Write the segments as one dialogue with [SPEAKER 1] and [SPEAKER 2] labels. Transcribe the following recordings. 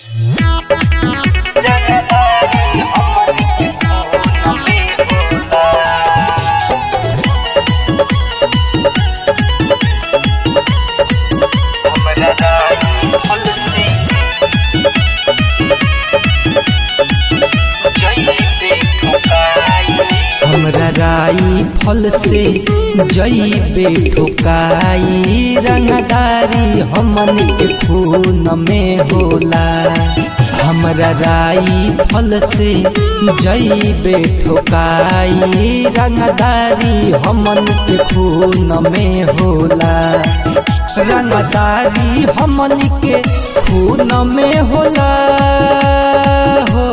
[SPEAKER 1] हमरा राई फल से जईबे ठोकाई रंगदारी हमन के खून में होला हमरा राई फल से जईबे ठोकाई रंगदारी हमन के खून में होला रंगदारी हमन के खून में होला हो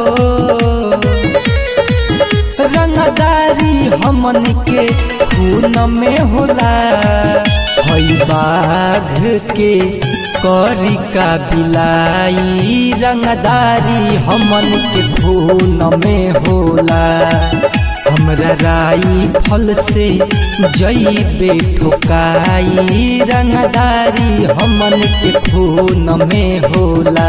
[SPEAKER 1] रंगदारी हमन के खून में होला हई बाघ के करी का बिलाई रंगदारी हमन के खून में होला हमरा राई फल से जईबे ठोकाई रंगदारी हमन के खून में होला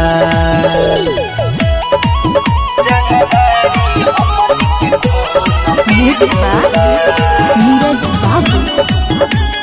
[SPEAKER 2] म्यूजिक बाय नीरज बाबू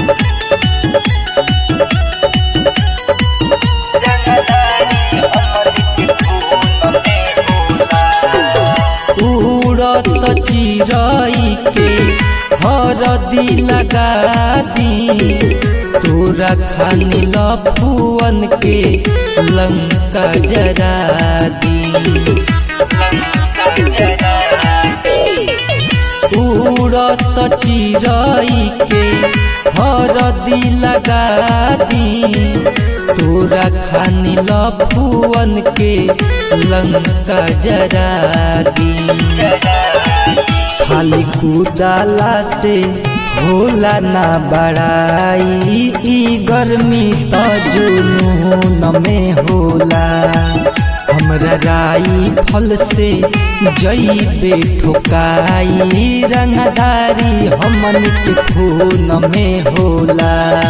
[SPEAKER 1] उड़त चिरई के हरदी लगा दी तोरा खानी लफुअन के लंका जरा दी उड़त चिरई के हरदी लगा दी तोरा खानी लफुअन के लंका जरा दी खाली कुदाला से होला ना बड़ाई ई गर्मी त जुनून में होला हमरा राई फल से जईबे ठोकाई रंगदारी हमन के खून में होला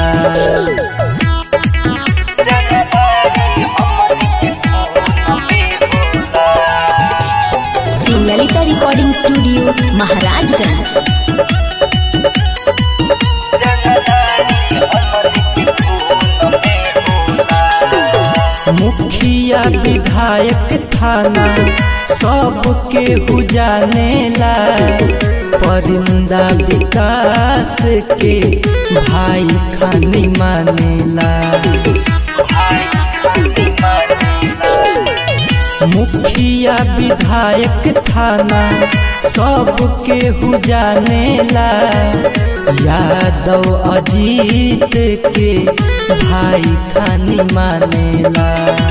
[SPEAKER 2] ललिता रिकॉर्डिंग स्टूडियो महाराजगंज
[SPEAKER 1] मुखिया विधायक थाना सबके हुजानेला परिंदा विकास के भाई खानी मानेला मुखिया विधायक थाना सबके हुजानेला यादव अजीत के भाई खानी मानेला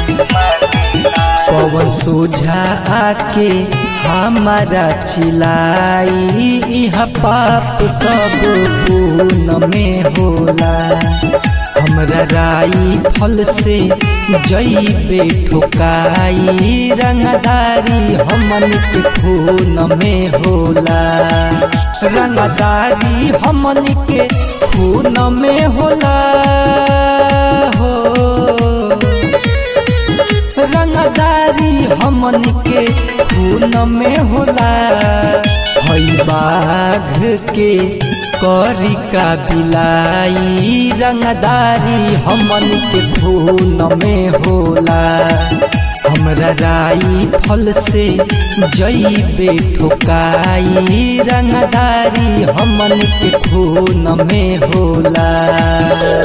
[SPEAKER 1] पवन सोझा आके हमारा चिलाई इहा पाप सब पून में होला हमरा राई फल से जईबे ठोकाई रंगदारी हमन के खून में होला रंगदारी हमन के खून में होला हो रंगदारी हमन के खून में होला हई बाघ के करी का बिलाई रंगदारी हमन के खून में होला हमरा राई फल से जईबे ठोकाई रंगदारी हमन के खून में होला